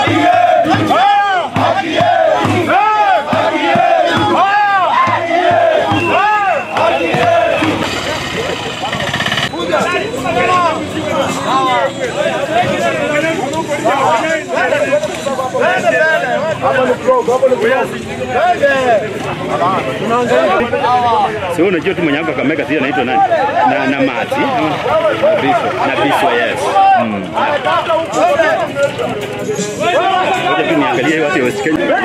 Sio unajua tu mwenye hapa Kakamega si anaitwa nani? Na na Mati. Na Biswa. Na Biswa yes. Mm. Ngoja tu niangalie watu wa West Kenya.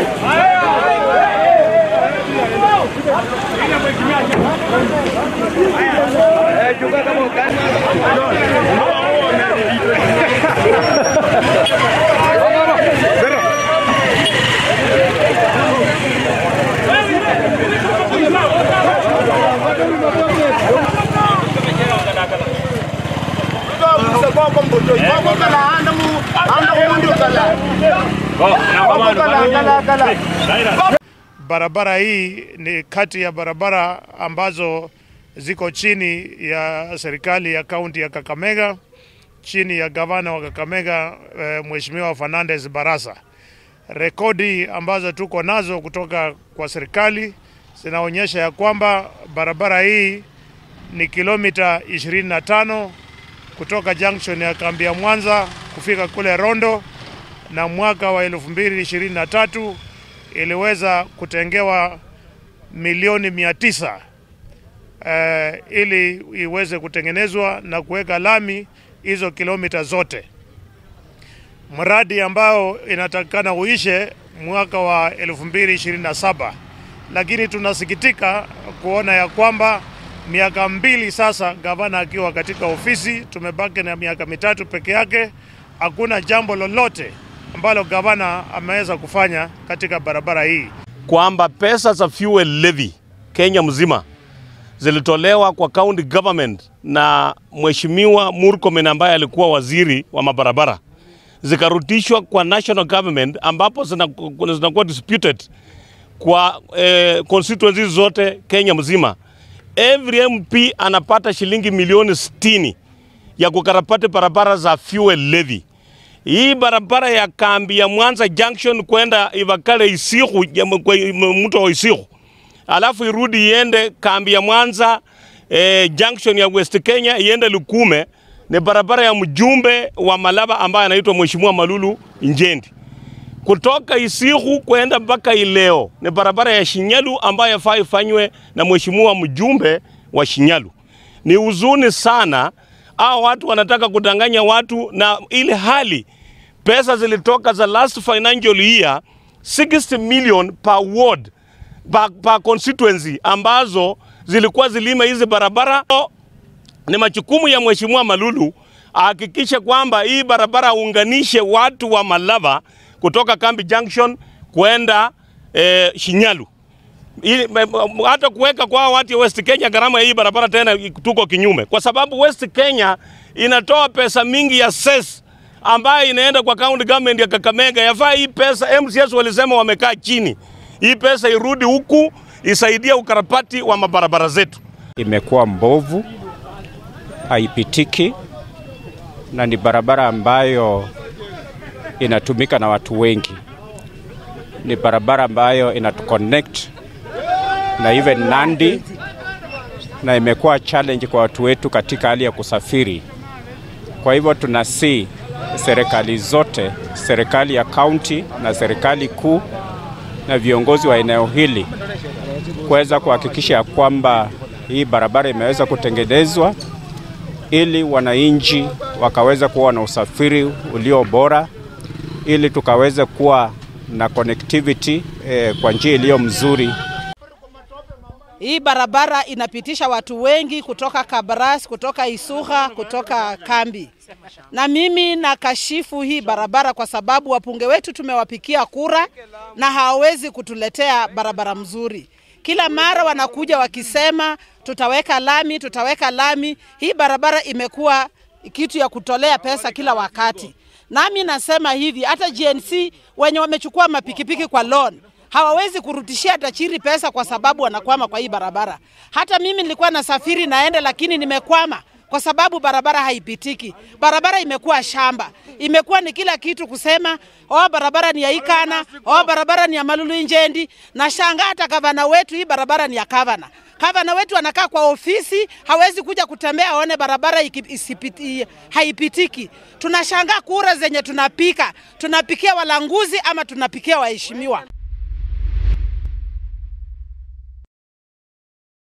Barabara hii ni kati ya barabara ambazo ziko chini ya serikali ya kaunti ya Kakamega, chini ya gavana wa Kakamega eh, Mheshimiwa Fernandez Barasa. Rekodi ambazo tuko nazo kutoka kwa serikali zinaonyesha ya kwamba barabara hii ni kilomita 25 kutoka junction ya kambi ya Mwanza kufika kule Rondo, na mwaka wa 2023 iliweza kutengewa milioni mia tisa eh, ili iweze kutengenezwa na kuweka lami hizo kilomita zote. Mradi ambao inatakikana uishe mwaka wa 2027, lakini tunasikitika kuona ya kwamba miaka mbili sasa gavana akiwa katika ofisi, tumebaki na miaka mitatu peke yake, hakuna jambo lolote ambalo gavana ameweza kufanya katika barabara hii. kwamba pesa za fuel levy Kenya mzima zilitolewa kwa county government na Mheshimiwa Murkomen ambaye alikuwa waziri wa mabarabara, zikarudishwa kwa national government ambapo zinaku- zinakuwa disputed kwa eh, constituencies zote Kenya mzima. Every MP anapata shilingi milioni 60 ya kukarabati barabara za fuel levy. Hii barabara ya kambi ya Mwanza Junction kwenda Ivakale Isihu, ya m- kwa m- mto wa Isihu, alafu irudi iende kambi ya Mwanza eh, junction ya West Kenya iende Lukume, ni barabara ya mjumbe wa Malaba ambaye anaitwa Mheshimiwa Malulu Njendi. Kutoka Isihu kwenda mpaka Ileo ni barabara ya Shinyalu ambayo yafaa ifanywe na mheshimiwa mjumbe wa Shinyalu. Ni huzuni sana, hao watu wanataka kudanganya watu, na ile hali pesa zilitoka za last financial year 60 million per ward per, per constituency ambazo zilikuwa zilima hizi barabara ni majukumu ya Mheshimiwa Malulu ahakikishe kwamba hii barabara aunganishe watu wa Malava kutoka Kambi Junction kwenda eh, Shinyalu. Ili, me- me- hata kuweka kwa watu ya West Kenya gharama ya hii barabara tena tuko kinyume, kwa sababu West Kenya inatoa pesa mingi ya cess ambayo inaenda kwa county government ya Kakamega. Yafaa hii pesa, MCS walisema wamekaa chini, hii pesa irudi huku isaidie ukarabati wa mabarabara zetu. imekuwa mbovu, haipitiki na ni barabara ambayo inatumika na watu wengi. Ni barabara ambayo inatuconnect na even Nandi, na imekuwa challenge kwa watu wetu katika hali ya kusafiri. Kwa hivyo tunasi serikali zote, serikali ya kaunti na serikali kuu na viongozi wa eneo hili kuweza kuhakikisha ya kwamba hii barabara imeweza kutengenezwa ili wananchi wakaweza kuwa na usafiri ulio bora, ili tukaweze kuwa na connectivity eh, kwa njia iliyo mzuri Hii barabara inapitisha watu wengi kutoka Kabras, kutoka Isuha, kutoka kambi. Na mimi nakashifu hii barabara kwa sababu wapunge wetu tumewapikia kura na hawawezi kutuletea barabara mzuri. Kila mara wanakuja wakisema tutaweka lami, tutaweka lami. Hii barabara imekuwa kitu ya kutolea pesa kila wakati. Nami nasema hivi, hata GNC wenye wamechukua mapikipiki kwa loan hawawezi kurutishia tajiri pesa kwa sababu wanakwama kwa hii barabara. Hata mimi nilikuwa nasafiri naenda, lakini nimekwama kwa sababu barabara haipitiki. Barabara imekuwa shamba, imekuwa ni kila kitu kusema oh, barabara ni ya Ikana, oh, barabara ni ya Malulu Injendi. Na shangaa hata gavana wetu, hii barabara ni ya gavana. Gavana wetu anakaa kwa ofisi, hawezi kuja kutembea aone barabara iki, isipiti, haipitiki. Tunashangaa kura zenye tunapika, tunapikia walanguzi ama tunapikia waheshimiwa.